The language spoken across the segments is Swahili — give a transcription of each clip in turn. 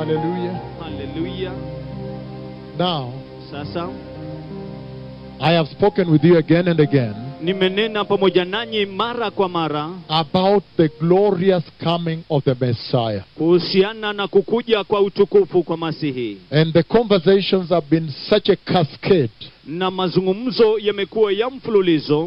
Hallelujah. haleluya Now, sasa I have spoken with you again and again nimenena pamoja nanyi mara kwa mara about the glorious coming of the Messiah. kuhusiana na kukuja kwa utukufu kwa masihi And the conversations have been such a cascade. na mazungumzo yamekuwa ya mfululizo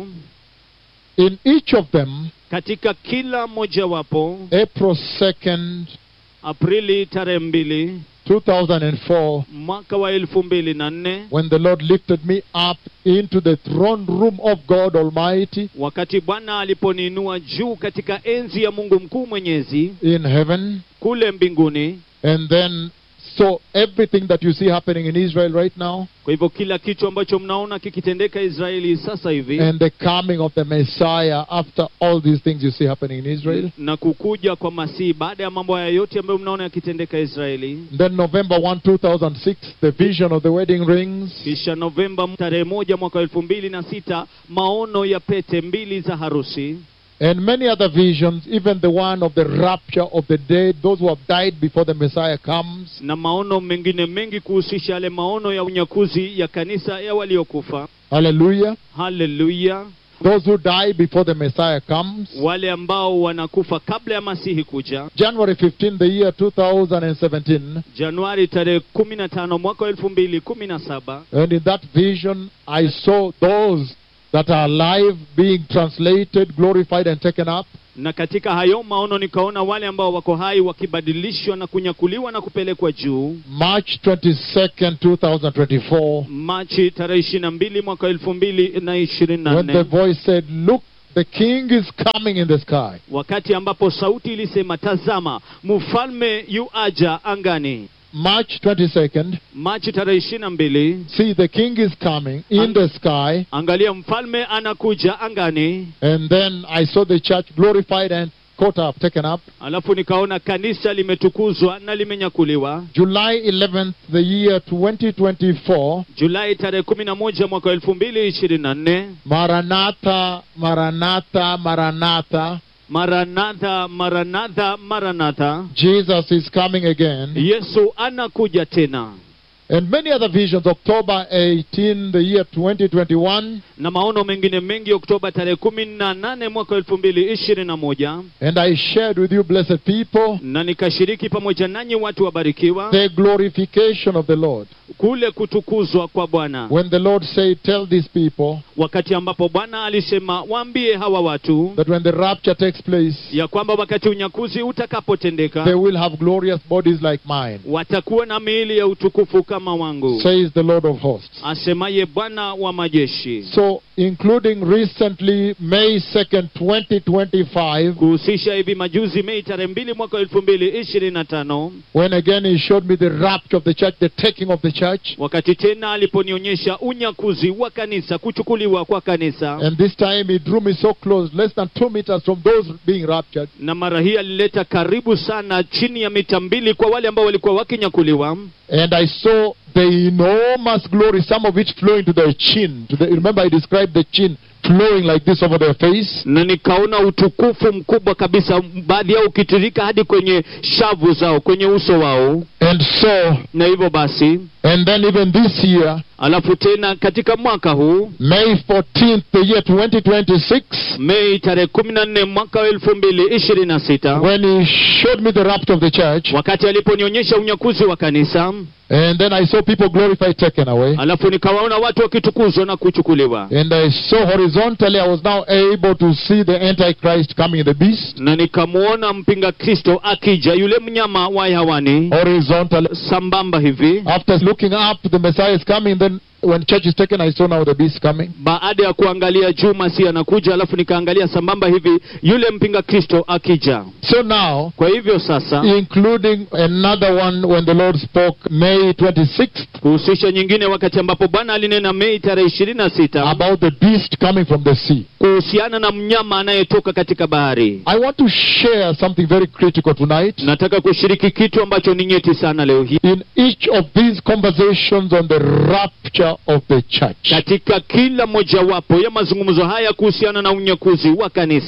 In each of them, katika kila mojawapo April 2nd, aprili tarehe mbili 2004, mwaka wa elfu mbili na nne when the Lord lifted me up into the throne room of God Almighty wakati bwana aliponiinua juu katika enzi ya mungu mkuu mwenyezi in heaven, kule mbinguni and then so everything that you see happening in Israel right now, kwa hivyo kila kitu ambacho mnaona kikitendeka israeli sasa hivi and the coming of the Messiah after all these things you see happening in Israel. na kukuja kwa masihi baada ya mambo haya yote ambayo mnaona yakitendeka israeli Then November 1, 2006, the vision of the wedding rings. kisha novemba tarehe moja mwaka wa elfu mbili na sita maono ya pete mbili za harusi And many other visions, even the one of the rapture of the dead, those who have died before the Messiah comes. na maono mengine mengi kuhusisha yale maono ya unyakuzi ya kanisa ya waliokufa Hallelujah. haleluya Those who die before the Messiah comes. wale ambao wanakufa kabla ya masihi kuja January 15, the year 2017. januari tarehe kumi na tano mwaka wa elfu mbili kumi na saba And in that vision, I saw those that are alive being translated, glorified, and taken up. na katika hayo maono nikaona wale ambao wako hai wakibadilishwa na kunyakuliwa na kupelekwa juu March 22nd, 2024. machi tarehe ishirini na mbili mwaka wa elfu mbili na ishirini na When the nne voice said, Look, the king is coming in the sky. wakati ambapo sauti ilisema tazama mfalme yu aja angani March 22nd, machi tarehe ishirini na mbili see, the king is coming in the sky. angalia mfalme anakuja angani And then I saw the church glorified and caught up, taken up. alafu nikaona kanisa limetukuzwa na limenyakuliwa July 11th, the year 2024. julai tarehe kumi na moja mwaka wa elfu mbili ishirini na nne Maranatha, Maranatha, Maranatha. maranatha maranatha maranatha Jesus is coming again. yesu anakuja tena And many other visions. October 18, the year 2021. na maono mengine mengi oktoba tarehe kumi na nane mwaka wa elfu mbili ishirini na moja And I shared with you, blessed people, na nikashiriki pamoja nanyi watu wabarikiwa the glorification of the Lord. kule kutukuzwa kwa bwana When the Lord said, Tell these people wakati ambapo bwana alisema waambie hawa watu that when the rapture takes place, ya kwamba wakati unyakuzi they utakapotendeka will have glorious bodies like mine, watakuwa na miili ya utukufu kama wangu says the Lord of hosts. asemaye bwana wa majeshi So, including recently, May 2nd, 2025, kuhusisha hivi majuzi mei tarehe mbili mwaka wa elfu mbili ishirini na tano when again He showed me the rapture of the church, the taking of the church. wakati tena aliponionyesha unyakuzi wa kanisa kuchukuliwa kwa kanisa And this time He drew me so close, less than two meters from those being raptured. na mara hii alileta karibu sana chini ya mita mbili kwa wale ambao walikuwa wakinyakuliwa And I saw the enormous glory, some of it flowing to their chin. To the, remember, I described the chin flowing like this over their face. na nikaona utukufu mkubwa kabisa baadhi yao ukitirika hadi kwenye shavu zao kwenye uso wao And so, na hivyo basi and then even this year, alafu tena katika mwaka huu May 14th, the year 2026, mei tarehe kumi na nne mwaka wa elfu mbili ishirini na sita when he showed me the rapture of the church, wakati aliponionyesha unyakuzi wa kanisa and then I saw people glorified, taken away. alafu nikawaona watu wakitukuzwa na kuchukuliwa And I saw horizontally, I was now able to see the Antichrist coming, the beast, na nikamwona mpinga kristo akija yule mnyama wa hewani horizontally. sambamba hivi After looking up, the Messiah is coming. Then, when church is taken, I saw now the beast coming. baada ya kuangalia juu masi anakuja alafu nikaangalia sambamba hivi yule mpinga kristo akija So now, kwa hivyo sasa including another one when the Lord spoke May 26th kuhusisha nyingine wakati ambapo bwana alinena mei tarehe ishirini na sita about the beast coming from the sea. kuhusiana na mnyama anayetoka katika bahari I want to share something very critical tonight. nataka kushiriki kitu ambacho ni nyeti sana leo hii In each of these conversations on the rapture of the church, katika kila mojawapo ya mazungumzo haya kuhusiana na unyakuzi wa kanisa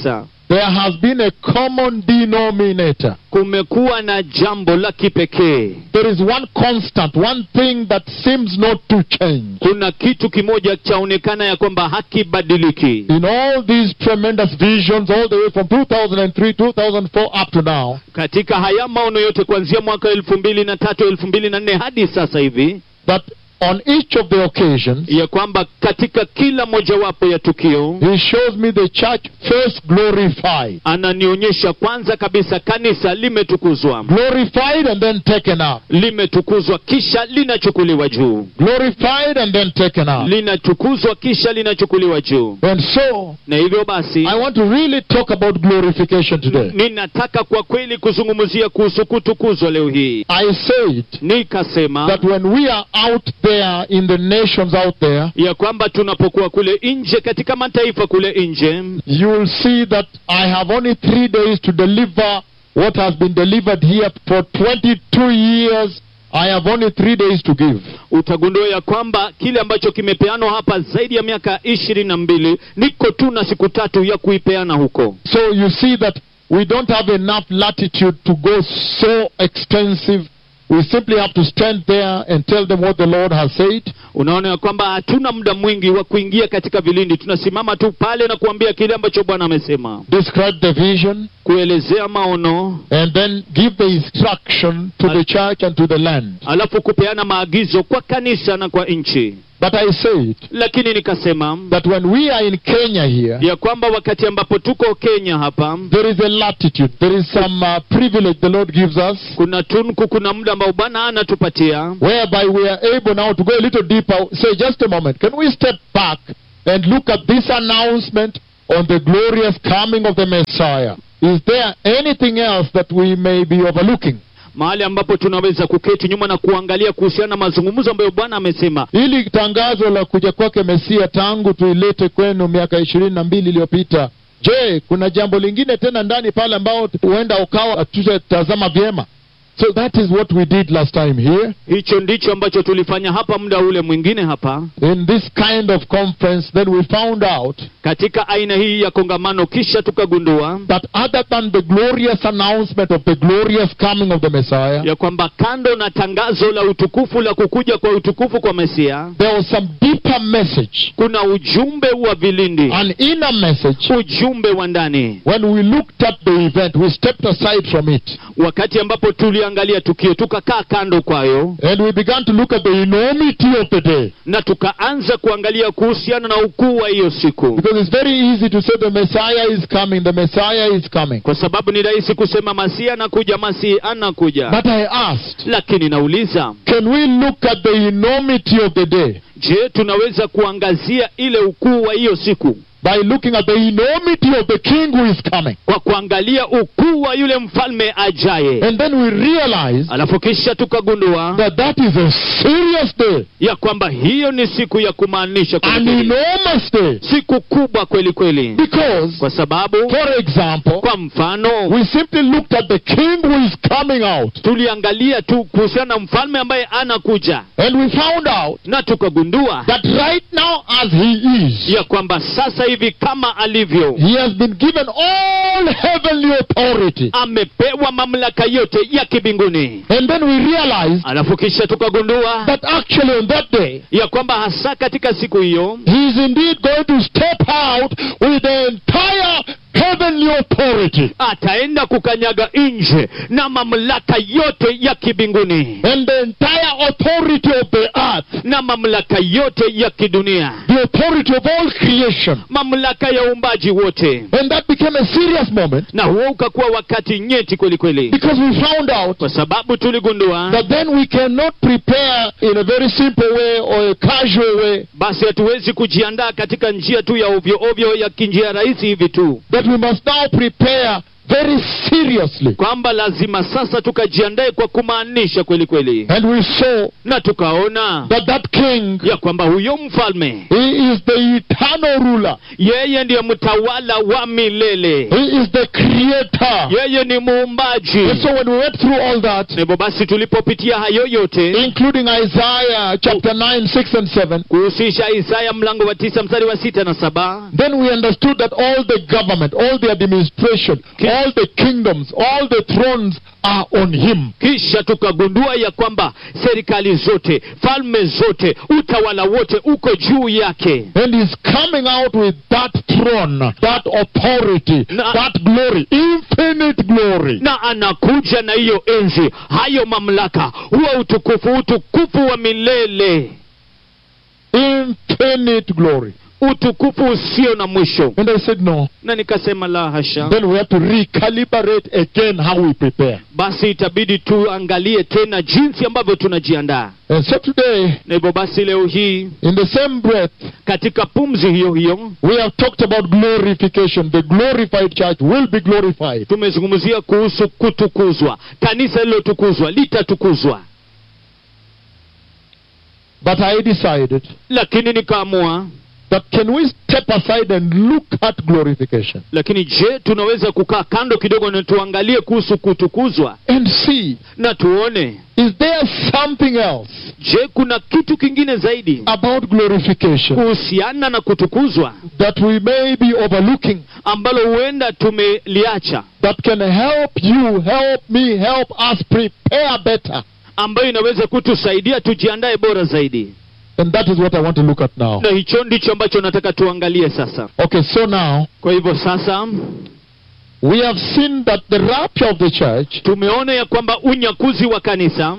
there has been a common denominator. kumekuwa na jambo la kipekee There is one constant, one thing that seems not to change. kuna kitu kimoja chaonekana ya kwamba hakibadiliki In all these tremendous visions, all the way from 2003, 2004 up to now, katika haya maono yote kuanzia mwaka elfu mbili na tatu elfu mbili na nne hadi sasa hivi that on each of the occasions, ya kwamba katika kila mojawapo ya tukio he shows me the church first glorified. ananionyesha kwanza kabisa kanisa limetukuzwa Glorified and then taken up. limetukuzwa kisha linachukuliwa juu Glorified and then taken up. linatukuzwa kisha linachukuliwa juu And so, na hivyo basi I want to really talk about glorification today. ninataka kwa kweli kuzungumzia kuhusu kutukuzwa leo hii I said nikasema that when we are out there in the nations out there, ya kwamba tunapokuwa kule nje katika mataifa kule nje you will see that I have only three days to deliver what has been delivered here for 22 years. I have only three days to give. utagundua ya kwamba kile ambacho kimepeanwa hapa zaidi ya miaka ishirini na mbili niko tu na siku tatu ya kuipeana huko So you see that we don't have enough latitude to go so extensive. We simply have to stand there and tell them what the Lord has said. unaona ya kwamba hatuna muda mwingi wa kuingia katika vilindi tunasimama tu pale na kuambia kile ambacho bwana amesema describe the vision, kuelezea maono and then give the instruction to the church and to the land. alafu kupeana maagizo kwa kanisa na kwa nchi But I said lakini nikasema that when we are in Kenya here, ya kwamba wakati ambapo tuko kenya hapa there is a latitude, there is some uh, privilege the Lord gives us, kuna tunku kuna muda ambao bwana anatupatia whereby we are able now to go a little deeper. Say, just a moment, can we step back and look at this announcement on the glorious coming of the Messiah? Is there anything else that we may be overlooking? mahali ambapo tunaweza kuketi nyuma na kuangalia kuhusiana na mazungumzo ambayo bwana amesema Ili tangazo la kuja kwake Mesia tangu tuilete kwenu miaka ishirini na mbili iliyopita, je, kuna jambo lingine tena ndani pale ambao huenda ukawa hatutatazama vyema? So that is what we did last time here hicho ndicho ambacho tulifanya hapa muda ule mwingine hapa in this kind of conference. Then we found out katika aina hii ya kongamano kisha tukagundua that other than the glorious announcement of the glorious coming of the Messiah, ya kwamba kando na tangazo la utukufu la kukuja kwa utukufu kwa mesia there was some deeper message, kuna ujumbe wa vilindi an inner message. ujumbe wa ndani When we looked at the event, we stepped aside from it wakati ambapo tuliangalia tukio tukakaa kando kwayo and we began to look at the enormity of the day. na tukaanza kuangalia kuhusiana na ukuu wa hiyo siku Because it's very easy to say the Messiah is coming, the Messiah is coming. kwa sababu ni rahisi kusema masihi anakuja masihi anakuja But I asked, lakini nauliza can we look at the enormity of the day je tunaweza kuangazia ile ukuu wa hiyo siku by looking at the enormity of the King who is coming? kwa kuangalia ukuu wa yule mfalme ajaye And then we realize alafu kisha tukagundua that that is a serious day, ya kwamba hiyo ni siku ya kumaanisha kweli an kweli. enormous day. siku kubwa kweli kweli Because, kwa sababu for example, kwa mfano we simply looked at the King who is coming out tuliangalia tu kuhusiana na mfalme ambaye anakuja and we found out na tukagundua that right now as he is, ya kwamba sasa hivi kama alivyo he has been given all heavenly authority. amepewa mamlaka yote ya kibinguni And then we realized alafu kisha tukagundua that actually on that day, ya kwamba hasa katika siku hiyo he is indeed going to step out with the entire heavenly authority. ataenda kukanyaga nje na mamlaka yote ya kibinguni And the entire authority of the earth, na mamlaka yote ya kidunia the authority of all creation. mamlaka ya uumbaji wote And that became a serious moment na huo ukakuwa wakati nyeti kweli kweli because we found out kwa sababu tuligundua that then we cannot prepare in a very simple way or a casual way, basi hatuwezi kujiandaa katika njia tu ya ovyo ovyo ya kinjia rahisi hivi tu that we must now prepare very seriously. kwamba lazima sasa tukajiandae kwa kumaanisha kweli kweli And we saw na tukaona that that king, ya kwamba huyo mfalme he is the eternal ruler. yeye ndiye mtawala wa milele He is the creator. yeye ni muumbaji And so when we went through all that, hivyo basi tulipopitia hayo yote including Isaiah chapter 9, 6 and 7, kuhusisha isaya mlango wa tisa mstari wa sita na saba then we understood that all the government, all the administration, all the kingdoms, all the thrones are on him. kisha tukagundua ya kwamba serikali zote falme zote utawala wote uko juu yake And he's coming out with that throne, that authority, Na- that glory, infinite glory. na anakuja na hiyo enzi hayo mamlaka huo utukufu utukufu wa milele Infinite glory. utukufu usio na mwisho And I said, no. na nikasema la hasha Then we have to recalibrate again how we prepare. basi itabidi tuangalie tena jinsi ambavyo tunajiandaa And so today, na hivyo basi leo hii in the same breath, katika pumzi hiyo hiyo we have talked about glorification. The glorified church will be glorified. tumezungumzia kuhusu kutukuzwa kanisa lilotukuzwa litatukuzwa But I decided lakini nikaamua that can we step aside and look at glorification lakini je tunaweza kukaa kando kidogo na tuangalie kuhusu kutukuzwa and see na tuone is there something else je kuna kitu kingine zaidi about glorification kuhusiana na kutukuzwa that we may be overlooking ambalo huenda tumeliacha that can help you, help me, help us prepare better? ambayo inaweza kutusaidia tujiandae bora zaidi And that is what I want to look at now. na hicho ndicho ambacho nataka tuangalie sasa Okay, so now kwa hivyo sasa we have seen that the rapture of the church, tumeona ya kwamba unyakuzi wa kanisa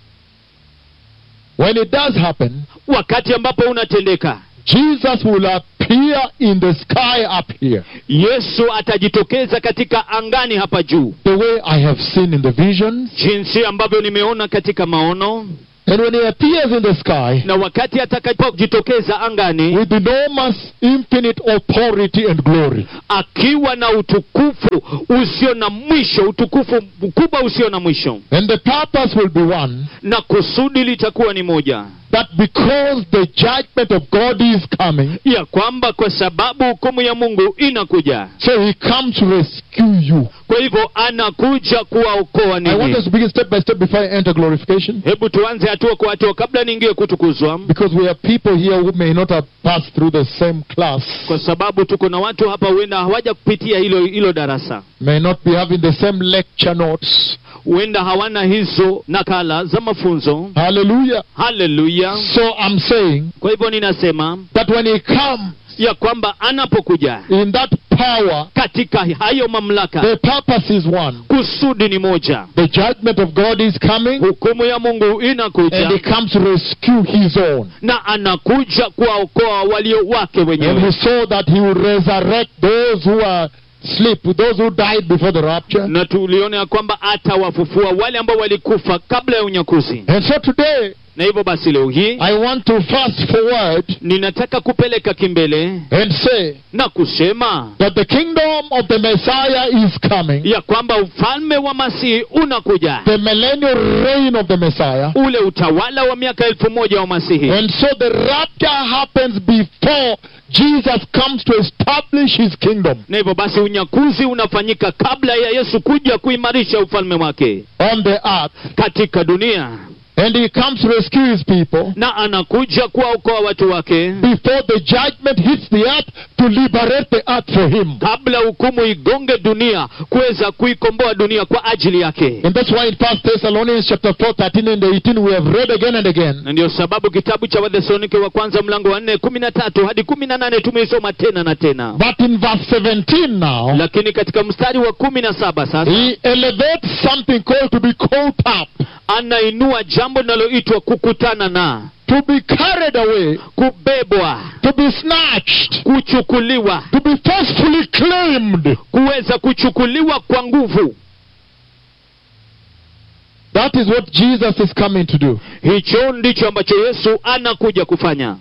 when it does happen, wakati ambapo unatendeka Jesus will appear in the sky up here, yesu atajitokeza katika angani hapa juu the way I have seen in the visions. jinsi ambavyo nimeona katika maono And when he appears in the sky na wakati atakapojitokeza angani with enormous, infinite authority and glory, akiwa na utukufu usio na mwisho utukufu mkubwa usio na mwisho and the purpose will be one na kusudi litakuwa ni moja that because the judgment of God is coming, ya kwamba kwa sababu hukumu ya mungu inakuja so he comes to rescue you. kwa hivyo anakuja kuwaokoa I want ninyi us to begin step by step before I enter glorification. hebu tuanze hatua kwa hatua kabla niingie kutukuzwa Because we have people here who may not have passed through the same class, kwa sababu tuko na watu hapa huenda hawaja kupitia hilo hilo darasa may not be having the same lecture notes. huenda hawana hizo nakala za mafunzo Hallelujah. haleluya So I'm saying kwa hivyo ninasema that when he comes ya kwamba anapokuja in that power, katika hayo mamlaka the purpose is one. kusudi ni moja The judgment of God is coming, hukumu ya mungu inakuja and he comes to rescue his own. na anakuja kuwaokoa walio wake And we wenyewe saw that he will resurrect those who are asleep, those who died before the rapture. na tuliona ya kwamba atawafufua wale ambao walikufa kabla ya unyakuzi And so today, na hivyo basi leo hii I want to fast forward ninataka kupeleka kimbele and say na kusema that the kingdom of the Messiah is coming, ya kwamba ufalme wa masihi unakuja the millennial reign of the Messiah. ule utawala wa miaka elfu moja wa masihi And so the rapture happens before Jesus comes to establish his kingdom na hivyo basi unyakuzi unafanyika kabla ya yesu kuja kuimarisha ufalme wake on the earth. katika dunia And he comes to rescue his people na anakuja kuwaokoa watu wake before the judgment hits the earth to liberate the earth for him. kabla hukumu igonge dunia kuweza kuikomboa dunia kwa ajili yake And that's why in 1 Thessalonians chapter 4, 13 and 18 we have read again and again na ndio sababu kitabu cha wathesalonike wa kwanza mlango wa nne kumi na tatu hadi kumi na nane tumeisoma tena na tena But in verse 17 now, lakini katika mstari wa kumi na saba sasa he elevates something called to be caught up, anainua jambo linaloitwa kukutana na to be carried away, kubebwa to be snatched, kuchukuliwa to be forcefully claimed. kuweza kuchukuliwa kwa nguvu That is what Jesus is coming to do. hicho ndicho ambacho yesu anakuja kufanya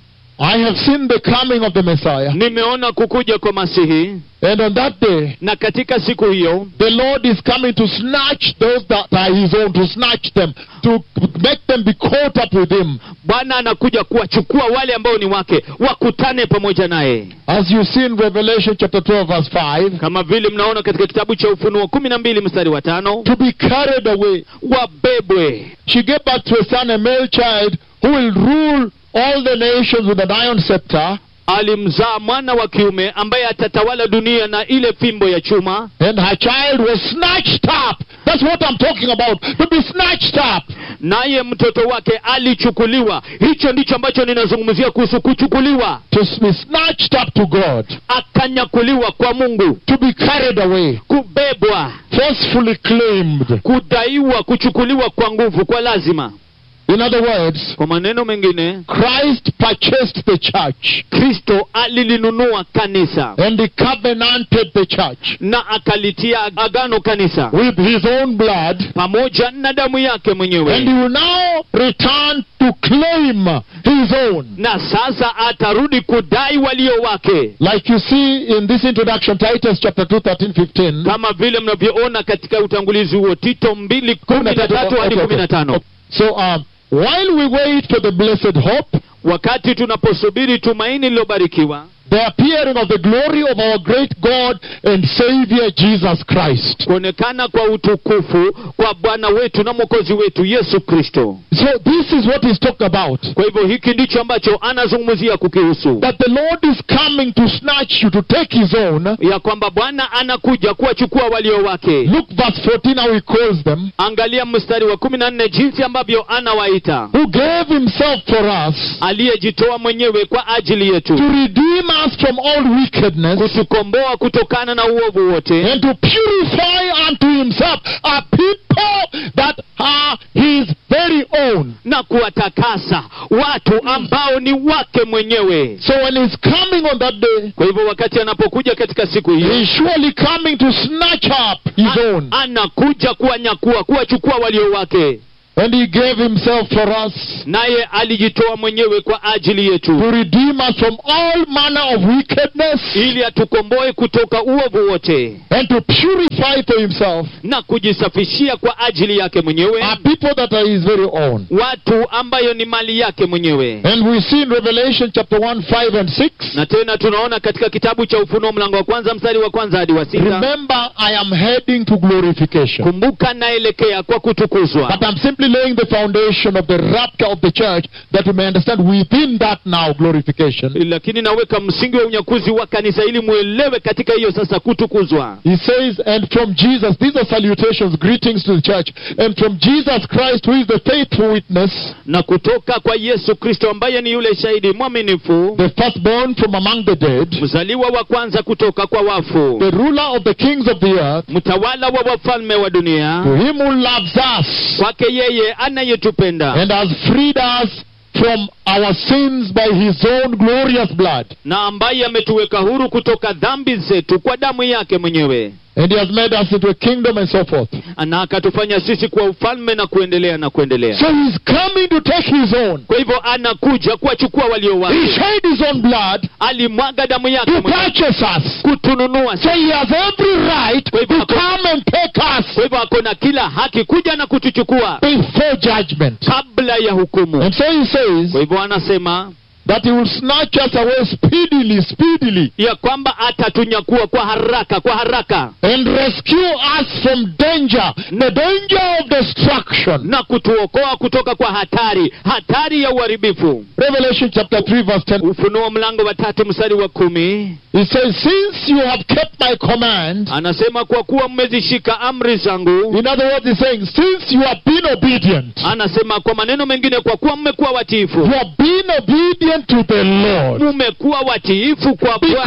I have seen the coming of the Messiah. nimeona kukuja kwa masihi And on that day, na katika siku hiyo the Lord is coming to snatch those that are his own, to snatch them, to make them be caught up with him. bwana anakuja kuwachukua wale ambao ni wake wakutane pamoja naye As you see in Revelation chapter 12, verse 5, kama vile mnaona katika kitabu cha ufunuo kumi na mbili mstari wa tano to be carried away. wabebwe She gave birth to a son, a male child, who will rule all the nations with an iron scepter. alimzaa mwana wa kiume ambaye atatawala dunia na ile fimbo ya chuma And her child was snatched up. That's what I'm talking about. To be snatched up. naye mtoto wake alichukuliwa hicho ndicho ambacho ninazungumzia kuhusu kuchukuliwa To be snatched up to God. akanyakuliwa kwa mungu To be carried away. kubebwa Forcefully claimed. kudaiwa kuchukuliwa kwa nguvu kwa lazima In other words, kwa maneno mengine Christ purchased the church kristo alilinunua kanisa and he covenanted the church na akalitia agano kanisa with his own blood. pamoja na damu yake And he mwenyewe will now return to claim his own. na sasa atarudi kudai walio wake Like you see in this introduction, Titus chapter 2, 13, 15. kama vile mnavyoona katika utangulizi huo tito mbili kumi na tatu hadi Okay, kumi na okay. tano So, um, while we wait for the blessed hope, wakati tunaposubiri tumaini lililobarikiwa the appearing of the glory of our great God and Savior Jesus Christ. kuonekana kwa utukufu kwa bwana wetu na mwokozi wetu yesu kristo So, this is what he's talking about. kwa hivyo hiki ndicho ambacho anazungumzia kukihusu That the Lord is coming to snatch you, to take his own. ya kwamba bwana anakuja kuwachukua walio wake Look, verse 14, how he calls them. angalia mstari wa kumi na nne jinsi ambavyo anawaita Who gave himself for us aliyejitoa mwenyewe kwa ajili yetu to redeem us from all wickedness kutukomboa kutokana na uovu wote and to purify unto himself a people that are his very own. na kuwatakasa watu ambao ni wake mwenyewe So when he's coming on that day, kwa hivyo wakati anapokuja katika siku hiyo he's surely coming to snatch up his a- own. anakuja kuwanyakua kuwachukua walio wake And he gave himself for us naye alijitoa mwenyewe kwa ajili yetu to redeem us from all manner of wickedness ili atukomboe kutoka uovu wote and to purify for himself na kujisafishia kwa ajili yake mwenyewe a people that are his very own. watu ambayo ni mali yake mwenyewe And we see in Revelation chapter 1, 5 and 6. na tena tunaona katika kitabu cha ufunuo mlango wa kwanza mstari wa kwanza hadi wa sita Remember, I am heading to glorification. kumbuka naelekea kwa kutukuzwa But I'm simply laying the foundation of the rapture of the church that we may understand within that now glorification. lakini naweka msingi wa unyakuzi wa kanisa ili mwelewe katika hiyo sasa kutukuzwa He says, and from Jesus, these are salutations, greetings to the church, and from Jesus Christ, who is the faithful witness, na kutoka kwa yesu kristo ambaye ni yule shahidi mwaminifu the firstborn from among the dead, mzaliwa wa kwanza kutoka kwa wafu the ruler of the kings of the earth, mtawala wa wafalme wa dunia to him who loves us kwake yeye anayetupenda and has freed us from our sins by his own glorious blood. na ambaye ametuweka huru kutoka dhambi zetu kwa damu yake mwenyewe And he has made us into a kingdom and so forth. na akatufanya sisi kuwa ufalme na kuendelea na kuendelea So he's coming to take his own. kwa hivyo anakuja kuwachukua walio He wake shed his own blood alimwaga damu yake to mwenyewe purchase us. kutununua So he has every right Kwa hivyo to ako- come and take us kwa hivyo ako na kila haki kuja na kutuchukua before judgment. kabla ya hukumu And so he says kwa hivyo anasema that he will snatch us away speedily, speedily, ya kwamba atatunyakua kwa haraka kwa haraka and rescue us from danger, the danger of destruction. na kutuokoa kutoka kwa hatari hatari ya uharibifu Revelation chapter 3, verse 10. ufunuo mlango wa tatu mstari wa kumi He says, Since you have kept my command, anasema kwa kuwa mmezishika amri zangu in other words, he's saying, Since you have been obedient, anasema kwa maneno mengine kwa kuwa mmekuwa you watiifu have been obedient to the Lord. mmekuwa watiifu kwa Bwana Because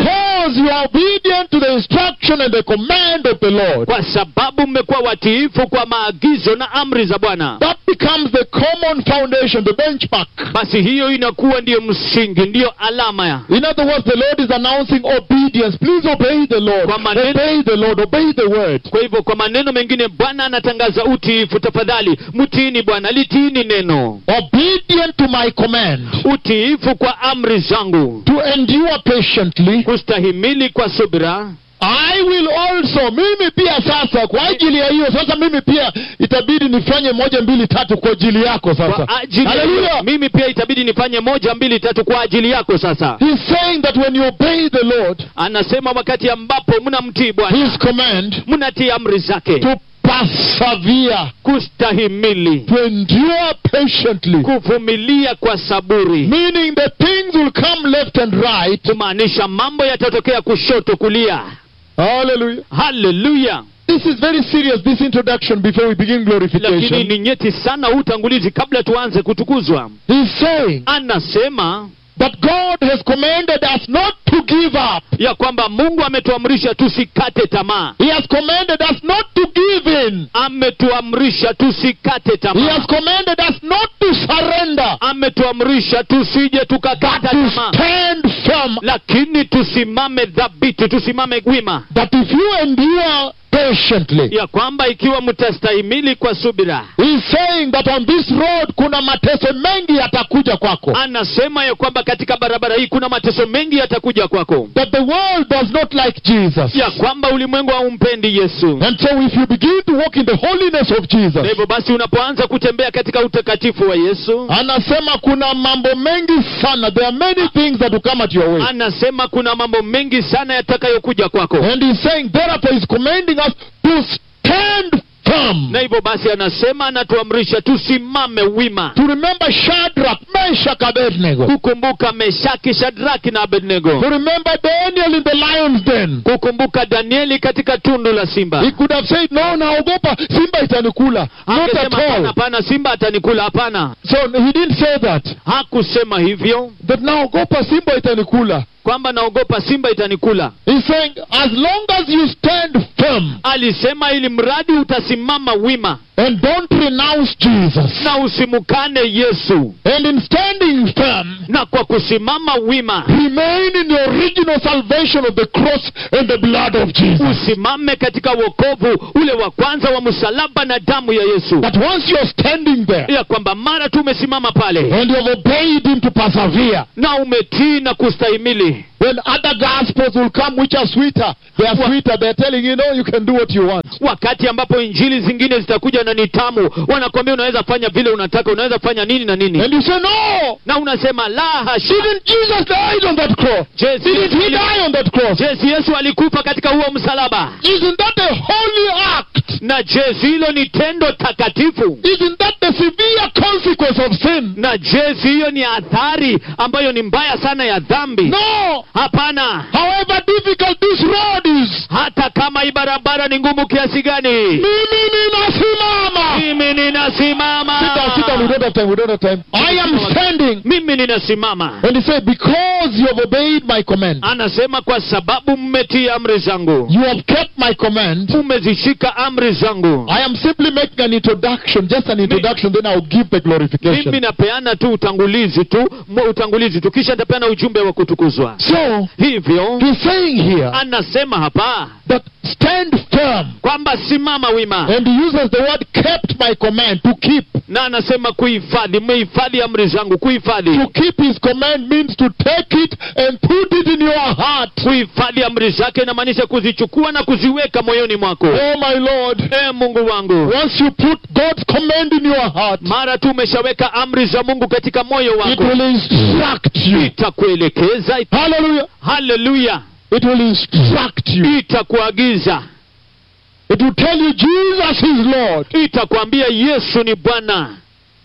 Because you are obedient to the instruction and the command of the Lord. kwa sababu mmekuwa watiifu kwa maagizo na amri za bwana That becomes the common foundation, the benchmark. basi hiyo inakuwa ndiyo msingi ndiyo alama ya In other words, the Lord is announcing obedience. Please obey the Lord. Kwa maneno- Obey the Lord. Obey the word. kwa hivyo kwa maneno mengine bwana anatangaza utiifu tafadhali mtiini bwana litiini neno Obedient to my command. utiifu kwa amri zangu To endure patiently. kustahimili kwa subira I will also, mimi pia sasa, kwa ajili ya hiyo sasa, mimi pia itabidi nifanye moja mbili tatu kwa ajili yako sasa. kwa ajili ya hiyo, Hallelujah. mimi pia itabidi nifanye moja mbili tatu kwa ajili yako sasa He's saying that when you obey the Lord, anasema wakati ambapo mnamtii bwana His command, mnatii amri zake to persevere, kustahimili to endure patiently, kuvumilia kwa saburi meaning the things will come left and right. kumaanisha mambo yatatokea kushoto kulia Hallelujah. haleluya This is very serious, this introduction before we begin lakini glorification. ni nyeti sana huu utangulizi kabla tuanze kutukuzwa He's saying anasema that God has commanded us not to give up. ya kwamba mungu ametuamrisha tusikate tamaa He has commanded us not to give in. ametuamrisha tusikate He tamaa has commanded us not to surrender, ametuamrisha tusije but tukakata to tamaa stand firm. lakini tusimame dhabiti tusimame wima That if you endure patiently, ya kwamba ikiwa mtastahimili kwa subira He's saying that on this road kuna mateso mengi yatakuja kwako. anasema ya kwamba katika barabara hii kuna mateso mengi yatakuja kwako That the world does not like Jesus. ya kwamba ulimwengu haumpendi yesu And so if you begin to walk in the holiness of na Jesus, hivyo basi unapoanza kutembea katika utakatifu wa yesu anasema kuna mambo mengi sana. There are many things that will come at your way. anasema kuna mambo mengi sana yatakayokuja kwako And he's saying, therefore, he's commanding us to stand firm. na hivyo basi anasema anatuamrisha tusimame wima To remember Shadrach, Meshach, Abednego. kukumbuka meshaki shadraki na To abednego remember Daniel in the lion's den. kukumbuka danieli katika tundu la simba He could have said, no, naogopa, simba itanikula. Not at Angesema hapana all. hapana simba atanikula hapana So he didn't say that. hakusema hivyo That naogopa, simba itanikula. kwamba naogopa simba itanikula He's saying, as long as you stand firm alisema ili mradi utasimama wima and don't renounce Jesus, na usimukane yesu and in standing firm, na kwa kusimama wima remain in the original salvation of the cross and the blood of Jesus. usimame katika wokovu ule wa kwanza wa msalaba na damu ya yesu That once you're standing there ya kwamba mara tu umesimama pale and you have obeyed Him to persevere, na umetii na kustahimili when other gospels will come which are sweeter, they are Wa- sweeter, they're telling you, no, you can do what you want. wakati ambapo injili zingine zitakuja na ni tamu wanakwambia unaweza fanya vile unataka unaweza fanya nini na nini And you say, no, na unasema la hasha didn't Jesus die on that cross? Je, si Didn't Yesu He ali- die on that cross? je si yesu alikufa katika huo msalaba Isn't that a holy act? na je si hilo ni tendo takatifu Isn't that the severe consequence of sin? na je si hiyo ni athari ambayo ni mbaya sana ya dhambi No. hapana However difficult this road is, hata kama hii barabara ni ngumu kiasi gani mimi ninasimama. mimi ninasimama Sit down, sit down. We don't have time. We don't have time. I am standing. mimi ninasimama And he said, because you have obeyed my command, anasema kwa sababu mmetii amri zangu you have kept my command. umezishika amri zangu I am simply making an introduction, just an introduction, then I'll give the mimi glorification. napeana tu utangulizi tu mo- utangulizi tu kisha nitapeana ujumbe wa kutukuzwa So, hivyo he's saying here anasema hapa that stand firm. kwamba simama wima And he uses the word kept my command, to keep. na anasema kuhifadhi mmehifadhi amri zangu kuhifadhi To keep his command means to take it and put it in your heart. kuhifadhi amri zake inamaanisha kuzichukua na kuziweka moyoni mwako Oh my Lord. e mungu wangu Once you put God's command in your heart, mara tu umeshaweka amri za mungu katika moyo it wako will instruct you. itakuelekeza Hallelujah. haleluya It will instruct you. itakuagiza It will tell you Jesus is Lord. itakwambia yesu ni bwana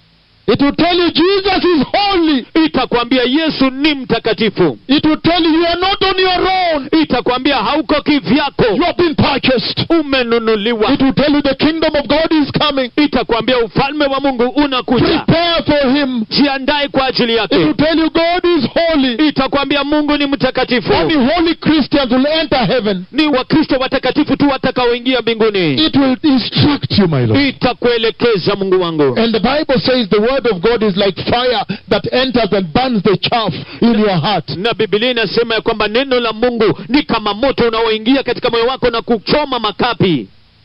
It will tell you Jesus is holy. itakwambia yesu ni mtakatifu It will tell you you are not on your own. itakwambia hauko kivyako You have been purchased. umenunuliwa It will tell you the kingdom of God is coming. itakwambia ufalme wa mungu unakuja Prepare for him. jiandae kwa ajili It will yake tell you God is holy. itakwambia mungu ni mtakatifu Only holy Christians will enter heaven. ni wakristo watakatifu tu watakaoingia mbinguni It will instruct you, my Lord. itakuelekeza mungu wangu And the Bible says the word of God is like fire that enters and burns the chaff in your heart. na bibilia inasema ya kwamba neno la mungu ni kama moto unaoingia katika moyo wako na kuchoma makapi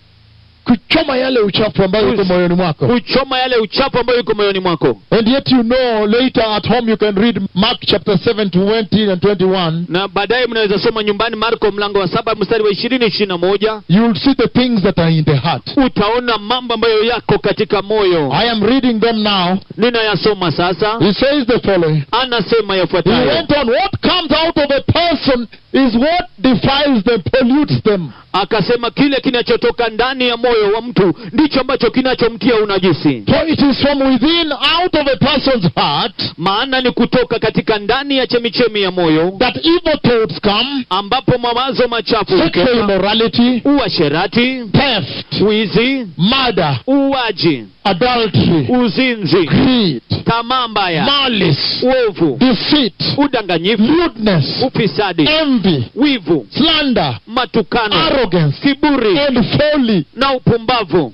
Kuchoma yale uchafu ambayo iko moyoni mwako. kuchoma yale uchafu ambayo iko moyoni mwako And yet you know later at home you can read Mark chapter 7 20 and 21. na baadaye mnaweza soma nyumbani marko mlango wa saba mstari wa ishirini ishirini na moja You will see the things that are in the heart. utaona mambo ambayo yako katika moyo I am reading them now. ninayasoma sasa He says the following. anasema He yafuatayo went on, what comes out of a person is what defiles them, pollutes them. akasema kile kinachotoka ndani ya moyo wa mtu ndicho ambacho kinachomtia unajisi For it is from within, out of a person's heart, maana ni kutoka katika ndani ya chemichemi ya moyo that evil thoughts come, ambapo mawazo machafu sexual hutoka immorality, uasherati theft, wizi murder, uwaji adultery, uzinzi greed, tamaa mbaya malice, uovu deceit, udanganyifu lewdness, ufisadi envy, wivu slander, matukano arrogance, kiburi and folly. na upumbavu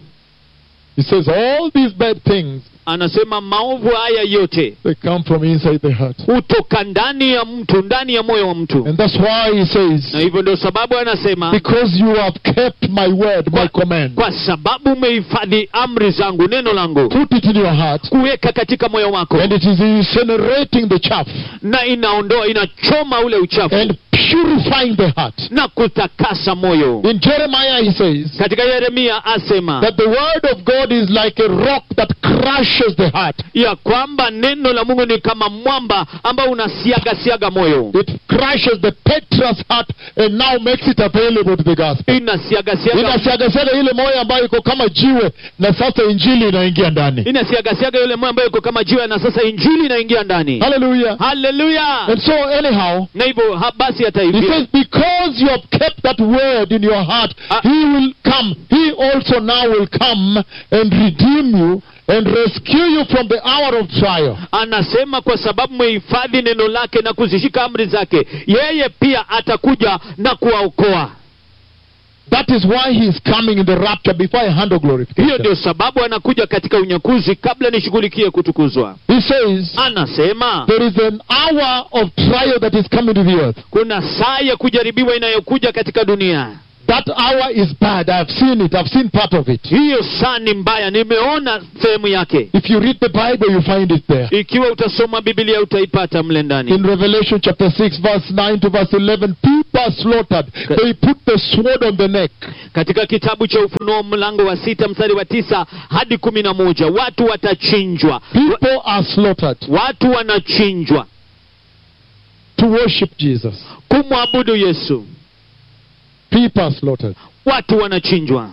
He says all these bad things, anasema maovu haya yote they come from inside the heart. hutoka ndani ya mtu ndani ya moyo wa mtu And that's why he na says, hivyo ndio sababu anasema because you have kept my word, my command, kwa sababu umehifadhi amri zangu neno langu put it in your heart, kuweka katika moyo wako and it is incinerating the chaff na inaondoa inachoma ule uchafu and purifying the heart. na kutakasa moyo In Jeremiah, he says katika yeremia asema that the word of God is like a rock that crushes the heart. ya kwamba neno la mungu ni kama mwamba ambao unasiaga siaga moyo It crushes the Petra's heart and now makes it available to the gospel. inasiaga siaga Inasiagasaga ile moyo ambayo iko kama jiwe, na sasa injili inaingia ndani. inasiaga siaga yule moyo ambayo iko kama jiwe na sasa injili inaingia ndani Hallelujah. haleluya And so, anyhow, na hivyo ha- basi hata He hivyo says, because you have kept that word in your heart, Ah. He will come. He also now will come and redeem you and rescue you from the hour of trial. anasema kwa sababu mmehifadhi neno lake na kuzishika amri zake yeye pia atakuja na kuwaokoa That is why He is coming in the rapture before I handle hiyo glorification. ndio sababu anakuja katika unyakuzi kabla nishughulikie kutukuzwa He says, anasema there is an hour of trial that is coming to the earth. kuna saa ya kujaribiwa inayokuja katika dunia That hour is bad. I've seen it. I've seen part of it. hiyo saa ni mbaya nimeona sehemu yake If you read the Bible, you find it there. ikiwa utasoma bibilia utaipata mle ndani In Revelation chapter 6, verse 9 to verse 11, people are slaughtered. They put the sword on the neck. katika kitabu cha ufunuo mlango wa sita mstari wa tisa hadi kumi na moja watu watachinjwa Wa- People are slaughtered watu wanachinjwa to worship Jesus. kumwabudu yesu People are slaughtered. watu wanachinjwa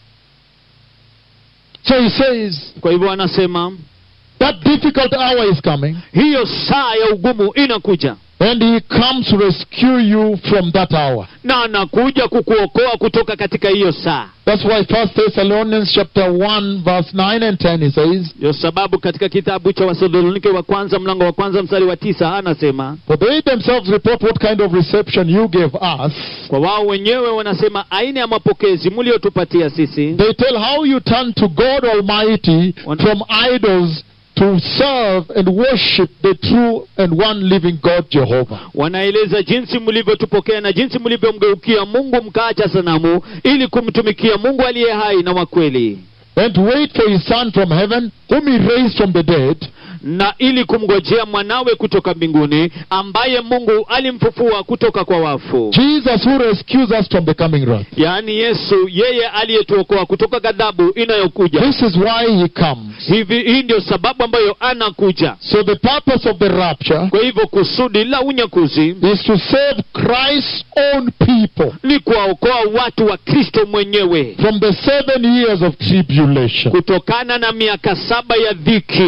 So he says kwa hivyo anasema that difficult hour is coming, hiyo saa ya ugumu inakuja and he comes to rescue you from that hour. na anakuja kukuokoa kutoka katika hiyo saa That's why First Thessalonians chapter 1, verse 9 and 10, he says, ndio sababu katika kitabu cha wathesalonike wa kwanza mlango wa kwanza mstari wa tisa anasema For they themselves report what kind of reception you gave us. kwa wao wenyewe wanasema aina ya mapokezi mliotupatia sisi They tell how you turned to God Almighty One- from idols to serve and worship the true and one living God Jehovah. wanaeleza jinsi mlivyotupokea na jinsi mlivyomgeukia mungu mkaacha sanamu ili kumtumikia mungu aliye hai na wa kweli And to wait for his son from heaven, whom he raised from the dead, na ili kumngojea mwanawe kutoka mbinguni ambaye mungu alimfufua kutoka kwa wafu Jesus who rescues us from the coming wrath. yaani yesu yeye aliyetuokoa kutoka ghadhabu inayokuja This is why he comes. hivi hii ndio sababu ambayo anakuja So the purpose of the rapture kwa hivyo kusudi la unyakuzi is to save Christ's own people ni kuwaokoa watu wa kristo mwenyewe from the seven years of tribulation. kutokana na miaka saba ya dhiki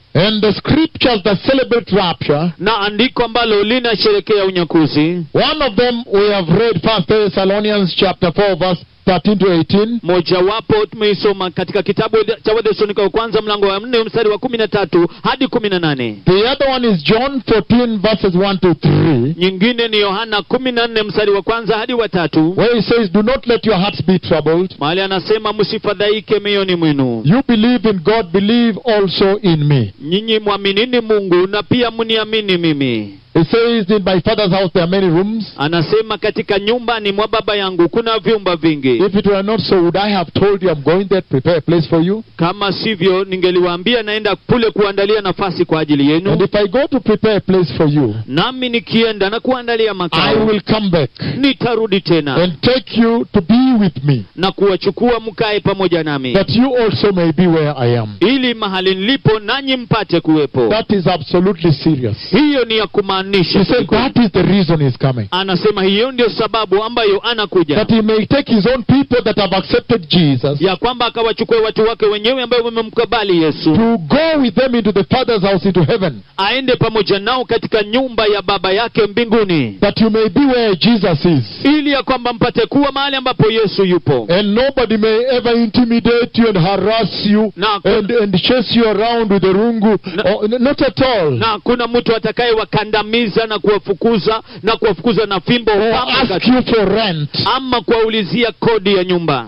And the scriptures that celebrate rapture, na andiko ambalo linasherekea unyakuzi one of them we have read First Thessalonians chapter 4 verse 13 to 18. mojawapo tumeisoma katika kitabu cha wathesalonike wa kwanza mlango wa nne mstari wa kumi na tatu hadi kumi na nane The other one is John 14 verses 1 to 3. nyingine ni yohana kumi na nne mstari wa kwanza hadi wa tatu Where he says, Do not let your hearts be troubled. mahali anasema msifadhaike mioyoni mwenu You believe in God, believe also in me. nyinyi mwaminini mungu na pia mniamini mimi He says, In my father's house there are many rooms. anasema katika nyumbani mwa baba yangu kuna vyumba vingi If it were not so, would I have told you I'm going there to prepare a place for you? kama sivyo ningeliwaambia naenda kule kuandalia nafasi kwa ajili And yenu if I go to prepare a place for you, nami nikienda na kuandalia I makao will come back nitarudi tena and take you to be with me, na kuwachukua mkae pamoja nami that you also may be where I am. ili mahali nilipo nanyi mpate kuwepo That is absolutely serious. hiyo ni ya He kumaanisha said that is the reason he's coming. anasema hiyo ndio sababu ambayo anakuja That he may take his own people that have accepted Jesus ya kwamba akawachukue watu wake wenyewe ambao wamemkabali yesu to go with them into the Father's house into heaven, aende pamoja nao katika nyumba ya baba yake mbinguni that you may be where Jesus is. ili ya kwamba mpate kuwa mahali ambapo yesu yupo And nobody may ever intimidate you and harass you na, and, and chase you around with a rungu. No. Oh, n- not at all. na kuna mtu atakayewakandamiza na kuwafukuza na kuwafukuza na fimbo Or kama ask kati- you for rent. ama kuwaulizia kodi ya nyumba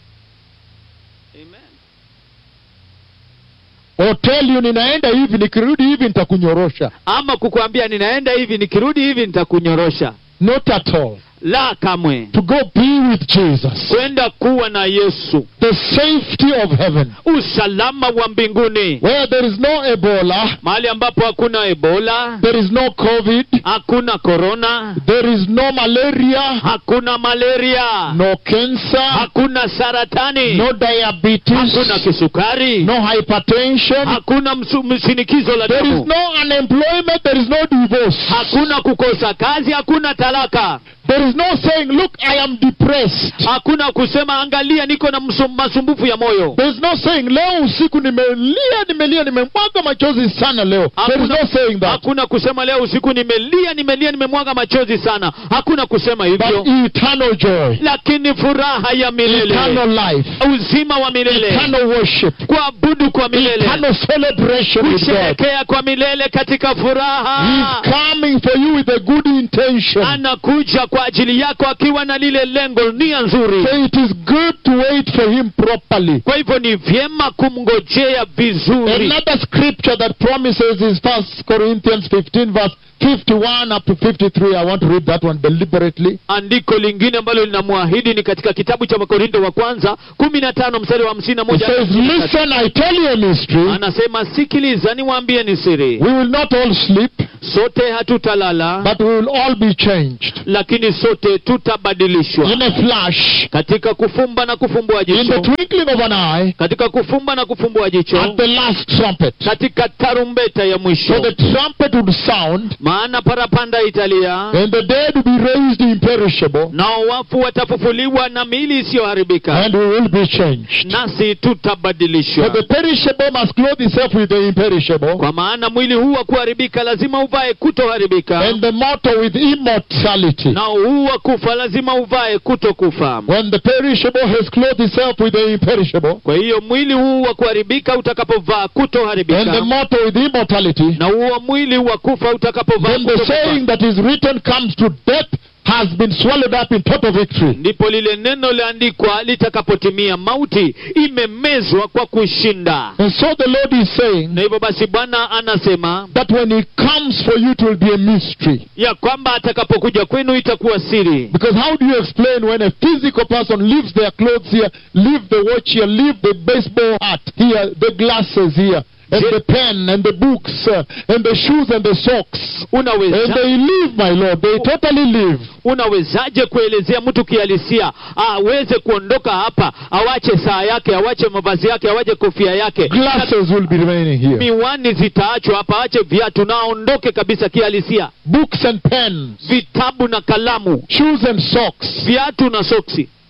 Or tell you ninaenda hivi nikirudi hivi nitakunyorosha. ama kukwambia ninaenda hivi nikirudi hivi nitakunyorosha Not at all. la kamwe To go be with Jesus. kwenda kuwa na yesu The safety of heaven. usalama wa mbinguni Where there is no Ebola, mahali ambapo hakuna ebola there is no COVID, hakuna korona there is no malaria, hakuna malaria no cancer, hakuna saratani no diabetes, hakuna kisukari no hypertension. hakuna msu- mshinikizo la There is damu no unemployment, there is no divorce. hakuna kukosa kazi hakuna talaka There is no saying, Look, I am depressed. hakuna kusema angalia niko na msum- masumbufu ya moyo There is no saying, Leo usiku nimelia, nimelia, nimemwaga machozi sana leo. There is no saying that. hakuna kusema leo usiku nimelia nimelia nimemwaga machozi sana hakuna kusema But hivyo eternal joy, lakini furaha ya milele eternal life, uzima wa milele eternal worship, kuabudu kwa milele eternal celebration with God. kusherekea kwa milele katika furaha He's coming for you with a good intention. anakuja kwa ajili yako akiwa na lile lengo nia nzuri So it is good to wait for him properly. kwa hivyo ni vyema kumngojea vizuri Another scripture that promises is First Corinthians 15, verse 51 up to 53. I want to read that one deliberately. andiko lingine ambalo linamwahidi ni katika kitabu cha wakorinto wa kwanza kumi na tano mstari wa hamsini na It moja says, Listen, I tell you a mystery. anasema sikiliza niwaambie ni siri We will not all sleep, sote hatutalala but we will all be changed. lakini sote tutabadilishwa In a flash, katika kufumba na kufumbua in the jicho twinkling of an eye, katika kufumba na kufumbua jicho at the last trumpet. katika tarumbeta ya So mwisho the trumpet would sound, maana parapanda italia and the dead will be raised imperishable, nao wafu watafufuliwa na miili isiyoharibika and we will be changed. nasi So tutabadilishwa the perishable must clothe itself with the imperishable, kwa maana mwili huu wa kuharibika lazima uvae kutoharibika and the mortal with immortality. na huu wa kufa lazima uvae kutokufa When the perishable has clothed itself with the imperishable, kwa hiyo mwili huu wa kuharibika utakapovaa and the kutoharibika mortal with immortality, na huo mwili wa kufa utakapovaa then the saying kutokufa that is written comes to death has been swallowed up in total victory. ndipo lile neno liandikwa litakapotimia mauti imemezwa kwa kushinda And so the Lord is saying na hivyo basi bwana anasema that when He comes for you, it will be a mystery. ya kwamba atakapokuja kwenu itakuwa siri Because how do you explain when a physical person leaves their clothes here, leave the watch here, leave the baseball hat here, the glasses here, and Je- the pen and the books uh, and the shoes and the socks, and unaweza they leave, my Lord, they totally leave. unawezaje kuelezea mtu kihalisia aweze kuondoka hapa awache saa yake awache mavazi yake awache kofia yake Glasses will be remaining here. miwani zitaachwa hapa awache viatu na aondoke kabisa kihalisia Books and pens, vitabu na kalamu shoes and socks. viatu na soksi